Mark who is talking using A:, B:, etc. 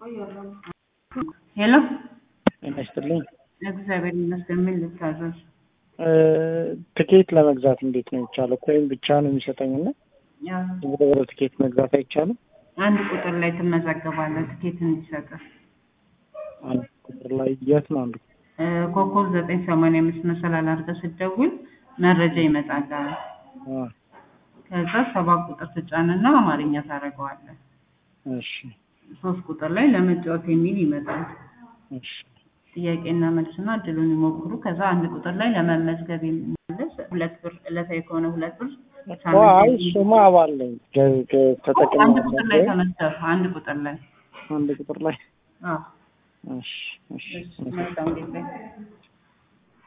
A: ሄሎ
B: ጤና ይስጥልኝ።
A: እግዚአብሔር ይመስገን። ምን ልታዘዝ?
B: ትኬት ለመግዛት እንዴት ነው የሚቻለው? ኮይን ብቻ ነው የሚሰጠኝ እና
A: ያው
B: ወደ ትኬት መግዛት አይቻልም?
A: አንድ ቁጥር ላይ ትመዘገባለህ ትኬት እንዲሰጥህ።
B: አንድ ቁጥር ላይ የት ነው አንዱ?
A: እ ኮከብ ዘጠኝ ሰማንያ አምስት መሰላል አድርገህ ስትደውል መረጃ ይመጣልሃል።
B: አ፣
A: ከዛ ሰባት ቁጥር ትጫንና አማርኛ ታደርገዋለህ።
B: እሺ
A: ሶስት ቁጥር ላይ ለመጫወት የሚል ይመጣል።
B: እሺ
A: ጥያቄና መልስና እድሉን ይሞክሩ። ከዛ አንድ ቁጥር ላይ ለመመዝገብ የሚመለስ ሁለት ብር ዕለታዊ ከሆነ ሁለት ብር
B: አይ እሱማ አባለኝ ተጠቅሜ
A: አንድ ቁጥር ላይ ተመዝገብ። አንድ ቁጥር ላይ
B: አንድ ቁጥር ላይ
A: አዎ።
B: እሺ እሺ
A: እሺ መልካም ጊዜ